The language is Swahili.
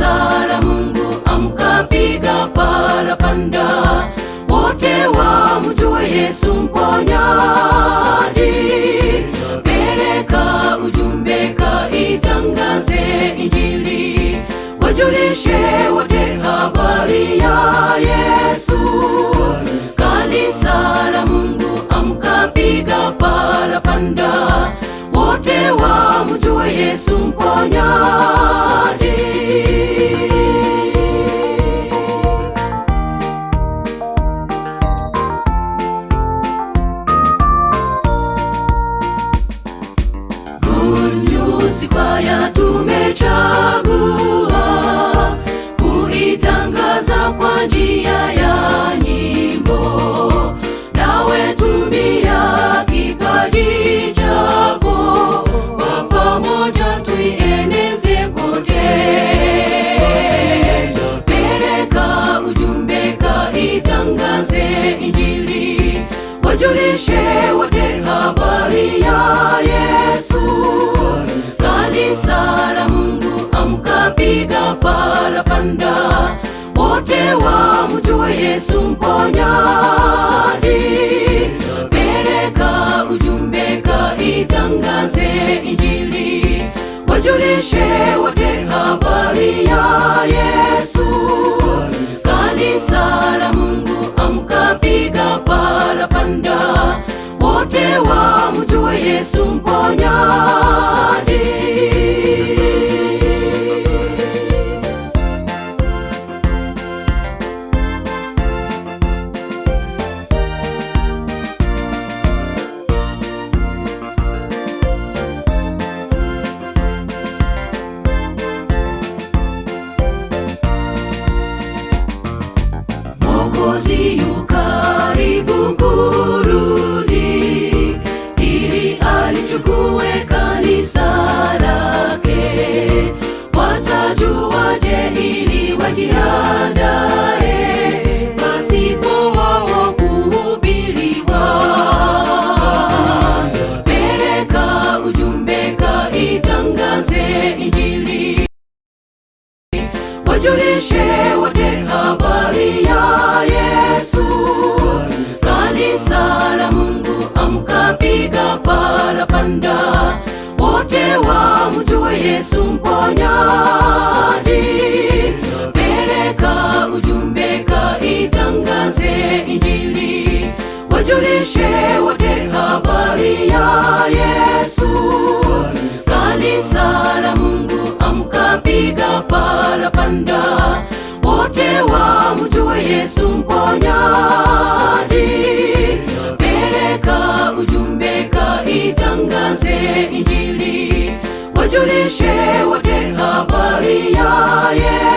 Kanisa la Mungu amka, piga parapanda, wote wamjue Yesu mponyaji. Peleka ujumbe, kaitangaze Injili, wajulishe wote habari ya Yesu. Kanisa la Mungu amka, piga parapanda, wote wamjue Yesu mponyaji. Good News kwaya tumechagua kuitangaza kwa njia ya nyimbo. Nawe tumia kipaji chako, kwa pamoja tuieneze kote. Peleka ujumbe, kaitangaze Injili, wajulishe wote habari ya Yesu. Kanisa la Mungu amka, piga parapanda, wote wamjue Yesu mponyaji. Peleka ujumbe, kaitangaze Injili, wajulishe wote habari ya Yesu. Kanisa la Mungu amka, piga parapanda, wote wamjue Yesu mponyaji. Mwokozi yu karibu kurudi, ili alichukue kanisa lake. Watajuaje ili wajiandae, pasipo wao kuhubiriwa? Peleka ujumbe, kaitangaze Injili, wajulishe wote habari ya Yesu. Kanisa la Mungu amka, piga parapanda, wote wamjue Yesu mponyaji. Peleka ujumbe, kaitangaze Injili, wajulishe wote habari ya Yesu. Kanisa la Mungu amka, piga parapanda, wote wamjue Yesu mponyaji. Peleka ujumbe, kaitangaze Injili, wajulishe wote habari ya Yesu.